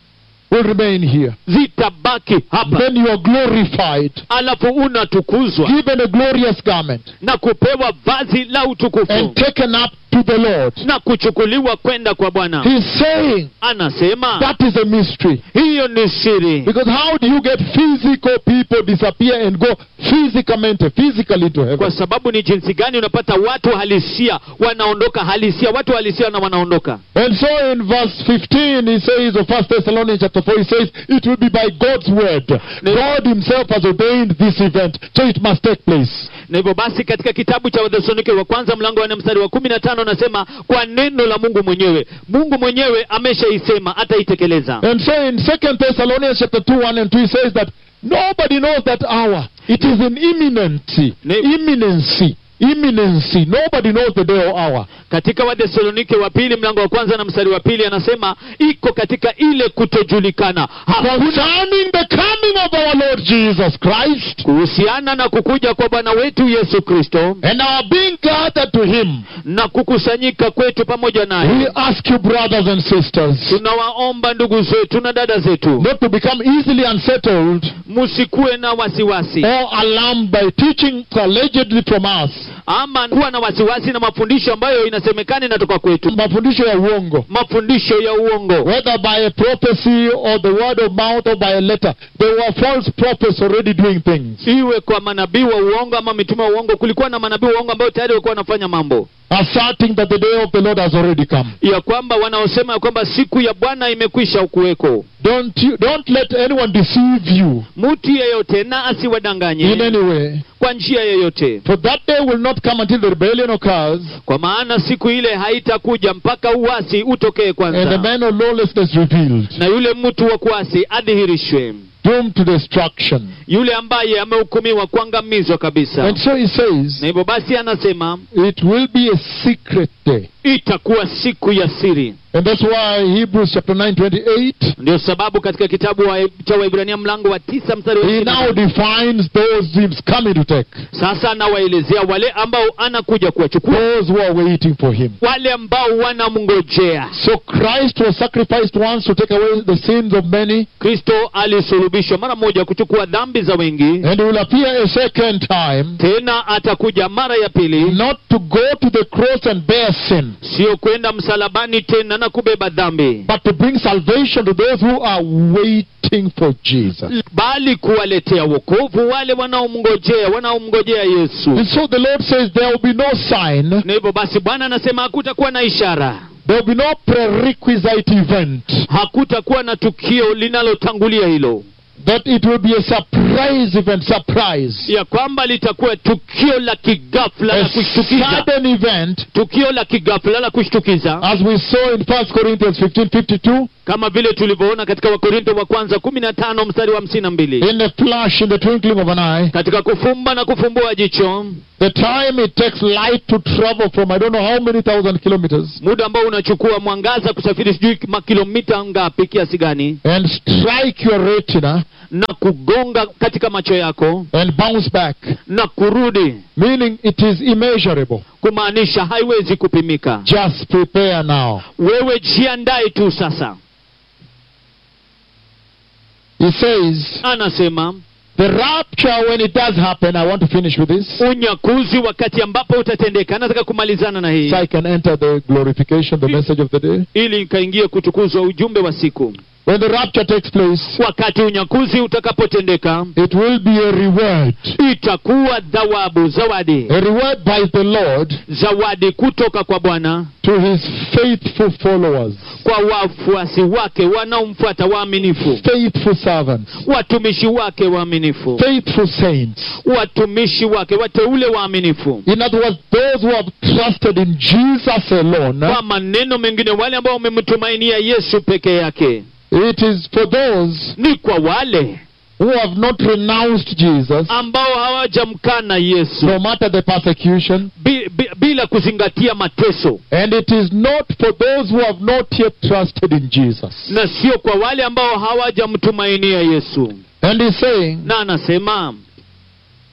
will remain here. zitabaki hapa Then you are glorified, alafu unatukuzwa given a glorious garment, na kupewa vazi la utukufu and taken up to the Lord. na kuchukuliwa kwenda kwa bwana He's saying anasema that is a mystery. hiyo ni siri Because how do you get physical people disappear and go physicamente, physically to heaven? kwa sababu ni jinsi gani unapata watu halisia wanaondoka halisia watu halisia na wanaondoka And so in verse 15 he says of 1 Thessalonians chapter 4 he says it will be by God's word. God himself has ordained this event so it must take place. na hivyo basi katika kitabu cha wathesalonike wa kwanza mlango wa nne mstari wa kumi na tano anasema kwa neno la mungu mwenyewe mungu mwenyewe ameshaisema ataitekeleza And so in 2 Thessalonians chapter 2 1 and 2 he says that nobody knows that hour. It is in imminency. Ne- Imminency. Imminency. Nobody knows the day or hour. katika wathesalonike wa pili mlango wa kwanza na mstari wa pili anasema iko katika ile kutojulikana hakuna Concerning the coming of our Lord Jesus Christ kuhusiana na kukuja kwa bwana wetu yesu kristo and our being gathered to him. na kukusanyika kwetu pamoja We naye ask you, brothers and sisters, tunawaomba ndugu zetu na dada zetu not to become easily unsettled msikuwe na wasiwasi or alarmed by teaching allegedly from us. ama kuwa na wasiwasi na mafundisho ambayo inasemekana inatoka kwetu Mafundisho ya uongo. mafundisho ya uongo Whether by a prophecy or the word of mouth or by a letter. There were false prophets already doing things. iwe kwa manabii wa uongo ama mitume wa uongo kulikuwa na manabii wa uongo ambao tayari walikuwa wanafanya mambo Asserting that the day of the Lord has already come. ya kwamba wanaosema ya kwamba siku ya bwana imekwisha kuweko Don't you, don't let anyone deceive you mtu yeyote na in asiwadanganye any way. kwa njia yoyote For that day will not come until the rebellion occurs kwa maana siku ile haitakuja mpaka uasi utokee and the kwanza man of lawlessness revealed, na yule mtu wa kuasi adhihirishwe doomed to destruction. yule ambaye amehukumiwa kuangamizwa kabisa And so he says, na hivyo basi anasema it will be a secret day. itakuwa siku ya siri And that's why Hebrews chapter 9, 28, ndio sababu katika kitabu wa, cha waibrania mlango wa tisa mstari wa he ishirini na now tano, defines those he's coming to take. sasa anawaelezea wale ambao anakuja kuwachukua Those who are waiting for him. wale ambao wanamngojea So Christ was sacrificed once to take away the sins of many, kristo alisulubishwa mara moja kuchukua dhambi za wengi and he will appear a second time, tena atakuja mara ya pili not to go to the cross and bear sin, sio kwenda msalabani tena na kubeba dhambi but to bring salvation to those who are waiting for Jesus. bali kuwaletea wokovu wale wanaomngojea wanaomngojea yesu And so the Lord says there will be no sign, na hivyo basi bwana anasema hakutakuwa na ishara there will be no prerequisite event, hakutakuwa na tukio linalotangulia hilo that it will be a surprise event, surprise. ya kwamba litakuwa tukio la kigafla la A kushtukiza sudden event, tukio la kigafla la kushtukiza as we saw in 1 Corinthians 15 52, kama vile tulivyoona katika wakorinto wa kwanza kumi na tano mstari wa hamsini na mbili in a flash, in the twinkling of an eye, katika kufumba na kufumbua jicho the time it takes light to travel from I don't know how many thousand kilometers muda ambao unachukua mwangaza kusafiri sijui makilomita ngapi kiasi gani and strike your retina na kugonga katika macho yako and bounce back, na kurudi meaning it is immeasurable. kumaanisha haiwezi kupimika Just prepare now. wewe jiandae tu sasa He says, anasema the rapture, when it does happen, I want to finish with this, unyakuzi wakati ambapo utatendeka nataka kumalizana na hii so I can enter the glorification, the message of the day. ili nikaingie kutukuzwa ujumbe wa siku When the rapture takes place, wakati unyakuzi utakapotendeka it will be a reward. itakuwa dhawabu zawadi A reward by the Lord zawadi kutoka kwa bwana to his faithful followers, kwa wafuasi wake wanaomfuata waaminifu faithful servants, watumishi wake waaminifu faithful saints. watumishi wake wateule waaminifu In other words, those who have trusted in Jesus alone, kwa maneno mengine wale ambao wamemtumainia yesu peke yake it is for those ni kwa wale who have not renounced Jesus, ambao hawajamkana yesu no matter the persecution, bi, bi, bila kuzingatia mateso and it is not for those who have not yet trusted in Jesus. na sio kwa wale ambao hawajamtumainia yesu And he's saying, na anasema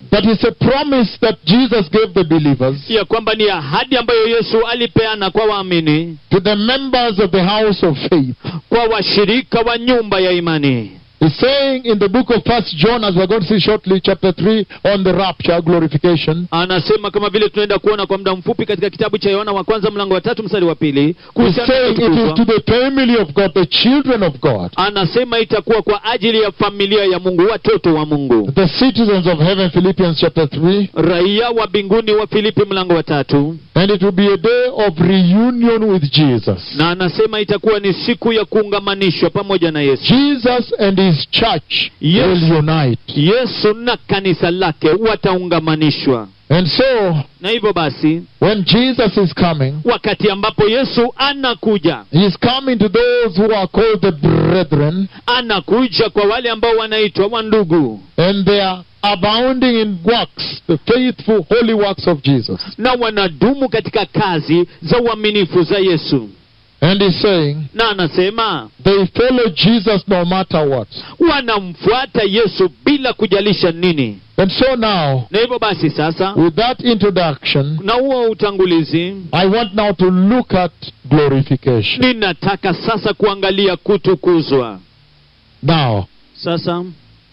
that is a promise that Jesus gave the believers ya kwamba ni ahadi ambayo yesu alipeana kwa waamini to the members of the house of faith. kwa washirika wa nyumba ya imani He's saying in the book of First John, as we're going to see shortly, chapter 3, on the rapture, glorification, anasema kama vile tunaenda kuona kwa muda mfupi katika kitabu cha yohana wa kwanza mlango wa tatu mstari wa pili he's kuhusiana na saying it is kutukuzwa. to the family of God, the children of God, anasema itakuwa kwa ajili ya familia ya mungu watoto wa mungu the citizens of heaven, Philippians chapter 3, raia wa mbinguni wa filipi mlango wa tatu and it will be a day of reunion with Jesus. na anasema itakuwa ni siku ya kuungamanishwa pamoja na yesu Jesus and his church Yes. will unite. yesu na kanisa lake wataungamanishwa And so, na hivyo basi when Jesus is coming, wakati ambapo yesu anakuja he is coming to those who are called the brethren, anakuja kwa wale ambao wanaitwa wandugu and they are abounding in works, the faithful, holy works of Jesus. na wanadumu katika kazi za uaminifu za yesu And he's saying, na anasema they follow Jesus no matter what. wanamfuata yesu bila kujalisha nini And so now, na hivyo basi sasa with that introduction, na huo utangulizi I want now to look at glorification. ninataka sasa kuangalia kutukuzwa Now, sasa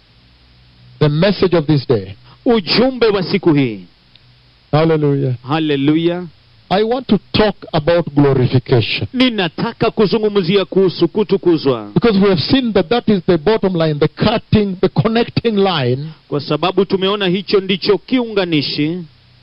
the message of this day. ujumbe wa siku hii Hallelujah. haleluya I want to talk about glorification. ninataka kuzungumzia kuhusu kutukuzwa Because we have seen that that is the bottom line, the cutting, the connecting line. kwa sababu tumeona hicho ndicho kiunganishi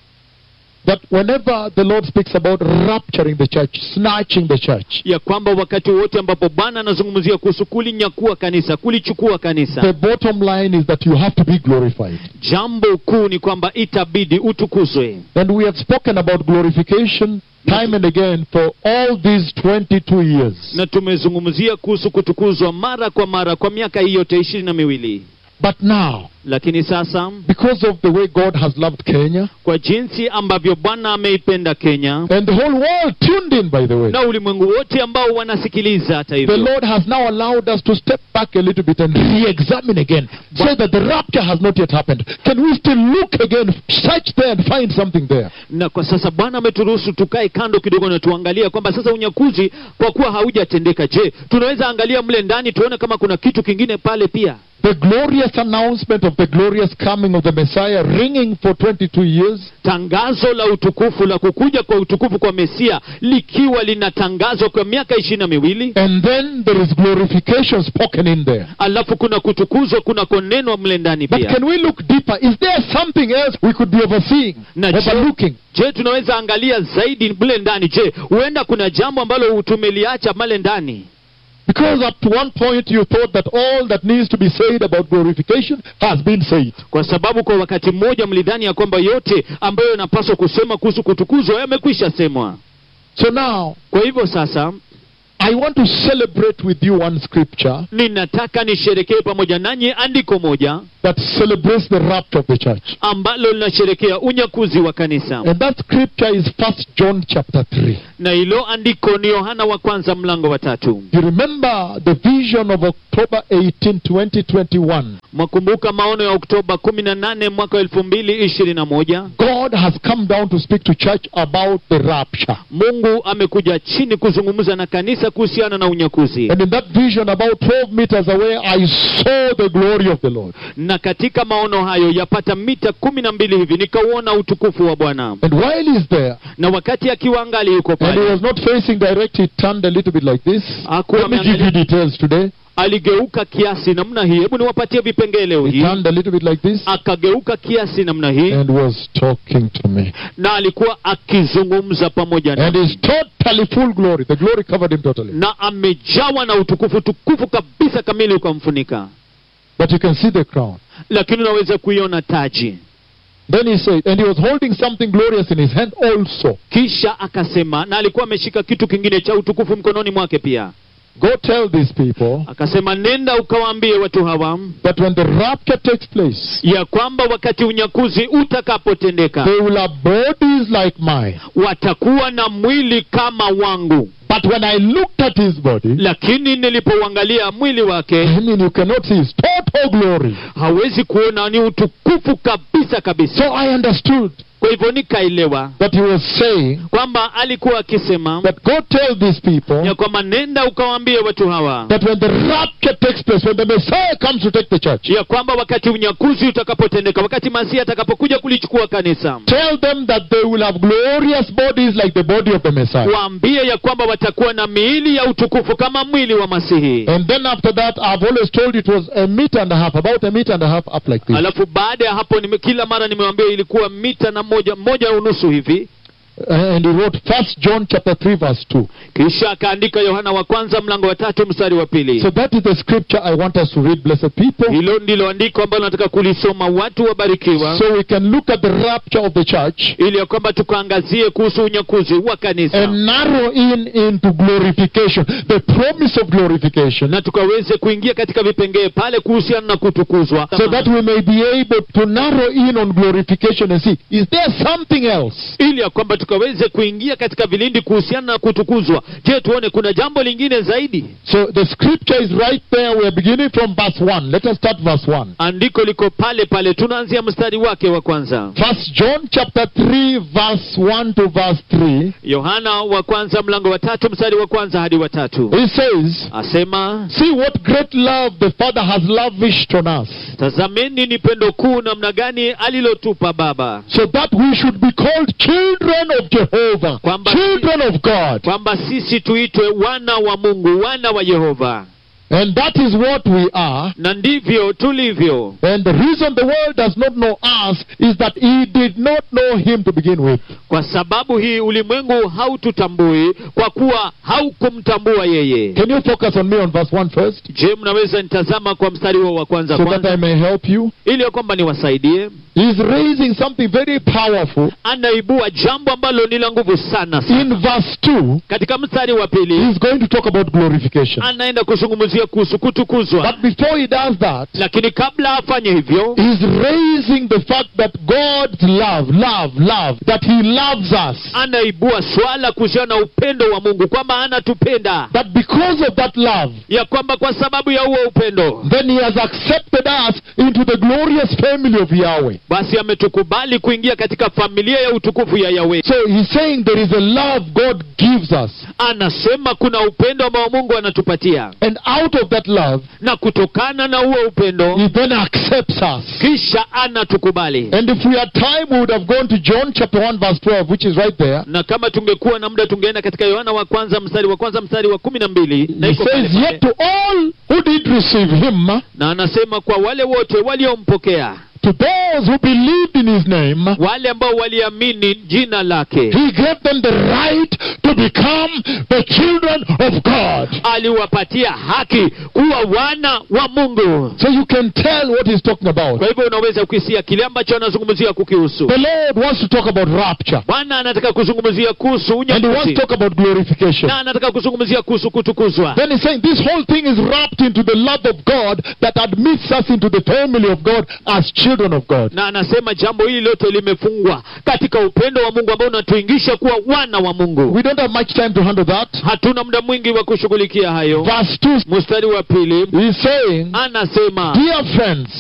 That whenever the Lord speaks about rapturing the church, snatching the church, ya kwamba wakati wote ambapo bwana anazungumzia kuhusu kulinyakua kanisa kulichukua kanisa the bottom line is that you have to be glorified. jambo kuu ni kwamba itabidi utukuzwe And we have spoken about glorification time and again for all these 22 years. na tumezungumzia kuhusu kutukuzwa mara kwa mara kwa miaka hii yote ishirini na miwili But now, lakini sasa because of the way God has loved Kenya, kwa jinsi ambavyo bwana ameipenda kenya and the whole world tuned in, by the way, na ulimwengu wote ambao wanasikiliza hata the hivyo Lord has now allowed us to step back a little bit and re-examine again. Say that the rapture has not yet happened. Can we still look again, search there and find something there? na kwa sasa bwana ameturuhusu tukae kando kidogo na tuangalie kwamba sasa unyakuzi kwa kuwa haujatendeka je tunaweza angalia mle ndani tuone kama kuna kitu kingine pale pia The glorious announcement of the glorious coming of the Messiah ringing for 22 years tangazo la utukufu la kukuja kwa utukufu kwa mesia likiwa linatangazwa kwa miaka ishirini na miwili and then there is glorification spoken in there. alafu kuna kutukuzwa kunakonenwa mle ndani But pia can we look deeper? Is there something else we could be overseeing, Na je- overlooking? je tunaweza angalia zaidi mle ndani je huenda kuna jambo ambalo tumeliacha male ndani Because up to one point you thought that all that needs to be said about glorification has been said. kwa sababu kwa wakati mmoja mlidhani ya kwamba yote ambayo yanapaswa kusema kuhusu kutukuzwa yamekwisha semwa So now, kwa hivyo sasa I want to celebrate with you one scripture ninataka nisherekee pamoja nanyi andiko moja that celebrates the rapture of the church. ambalo linasherekea unyakuzi wa kanisa And that scripture is First John chapter 3. na hilo andiko ni yohana wa kwanza mlango wa tatu You remember the vision of October 18, 2021. mwakumbuka maono ya oktoba 18 mwaka 2021 God has come down to speak to church about the rapture. mungu amekuja chini kuzungumza na kanisa kuhusiana na unyakuzi And in that vision, about 12 meters away, I saw the glory of the Lord. na katika maono hayo yapata mita kumi na mbili hivi nikauona utukufu wa bwana And while he's there, na wakati akiwa angali yuko and he pale was not facing direct, he turned a little bit like this. Hakuwa Let me give you ameangalia- details today. aligeuka kiasi namna hii hebu niwapatie vipengele leo He hii turned a little bit like this akageuka kiasi namna hii and was talking to me. na alikuwa akizungumza pamoja And na his totally full glory, the glory covered him totally. na amejawa na utukufu tukufu kabisa kamili ukamfunika But you can see the crown. lakini unaweza kuiona taji Then he said, and he was holding something glorious in his hand also. kisha akasema na alikuwa ameshika kitu kingine cha utukufu mkononi mwake pia Go tell these people akasema nenda ukawaambie watu hawa that when the rapture takes place, ya kwamba wakati unyakuzi utakapotendeka they will have bodies like mine. watakuwa na mwili kama wangu But when I looked at his body, lakini nilipouangalia mwili wake I mean, you cannot see his total glory. hawezi kuona ni utukufu kabisa kabisa So I understood kwa hivyo nikaelewa that he was saying kwamba alikuwa akisema that go tell these people ya kwamba nenda ukawaambie watu hawa that when the rapture takes place, when the Messiah comes to take the church, ya kwamba wakati unyakuzi utakapotendeka wakati masihi atakapokuja kulichukua kanisa tell them that they will have glorious bodies like the body of the Messiah. waambie ya kwamba watakuwa na miili ya utukufu kama mwili wa masihi And then after that, I've always told you it was a meter and a half, about a meter and a half up like this. alafu baada ya hapo nime, kila mara nimewambia ilikuwa mita na moja moja unusu hivi Uh, and he wrote First John chapter 3 verse 2. kisha akaandika yohana wa kwanza mlango wa tatu mstari wa pili So that is the scripture I want us to read, blessed people. hilo ndilo andiko ambalo nataka kulisoma watu wabarikiwa So we can look at the rapture of the church ili ya kwamba tukaangazie kuhusu unyakuzi wa kanisa and narrow in into glorification, the promise of glorification, na tukaweze kuingia katika vipengee pale kuhusiana na kutukuzwa so that we may be able to narrow in on glorification and see, is there something else? ili ya kwamba tukaweze kuingia katika vilindi kuhusiana na kutukuzwa je tuone kuna jambo lingine zaidi So the scripture is right there. We are beginning from verse 1. Let us start verse 1. andiko liko pale pale tunaanzia mstari wake wa kwanza First John chapter 3 verse 1 to verse 3. yohana wa kwanza mlango wa tatu mstari wa kwanza hadi wa tatu He says, asema See what great love the Father has lavished on us, tazameni ni pendo kuu namna gani alilotupa baba so that we should be called children of Jehovah, Kwamba- children of God. kwamba sisi tuitwe wana wa mungu wana wa yehova And that is what we are. na ndivyo tulivyo And the reason the world does not know us is that he did not know him to begin with. kwa sababu hii ulimwengu haututambui kwa kuwa haukumtambua yeye Can you focus on me on verse 1 first? je mnaweza nitazama kwa mstari huo wa kwanza So that kwanza I may help you. ili ya kwamba niwasaidie He's raising something very powerful. anaibua jambo ambalo ni la nguvu sana sana In verse 2, katika mstari wa pili he's going to talk about glorification. anaenda kuzungumzia kuhusu kutukuzwa But before he does that, lakini kabla afanye hivyo He's raising the fact that God's love, love, love, that He loves us. anaibua swala kuhusiana na upendo wa mungu kwamba anatupenda That because of that love, ya kwamba kwa sababu ya huo upendo then He has accepted us into the glorious family of Yahweh. basi ametukubali kuingia katika familia ya utukufu ya yawe So He's saying there is a love God gives us. anasema kuna upendo ambao mungu anatupatia And out of that love, na kutokana na huo upendo He then accepts us. kisha anatukubali And if we had time, we would have gone to John chapter 1, verse 12, which is right there. na kama tungekuwa na muda tungeenda katika yohana wa kwanza mstari wa kwanza mstari wa kumi na mbili na He iko pale says, pale. Yet to all who did receive Him, na anasema kwa wale wote waliompokea to those who believed in His name, wale ambao waliamini jina lake He gave them the right to become the children of God. aliwapatia haki kuwa wana wa mungu So you can tell what he's talking about. kwa hivyo unaweza kuisia kile ambacho anazungumzia kukihusu The Lord wants to talk about rapture. bwana anataka kuzungumzia kuhusu And he wants unyakuzi to talk about glorification. na anataka kuzungumzia kuhusu kutukuzwa Then he's saying this whole thing is wrapped into the love of God that admits us into the family of God as children of God. na anasema jambo hili lote limefungwa katika upendo wa mungu ambao unatuingisha kuwa wana wa mungu We don't have much time to handle that. hatuna muda mwingi wa kushughulikia hayo Verse 2 mstari wa pili he's saying, anasema Dear friends,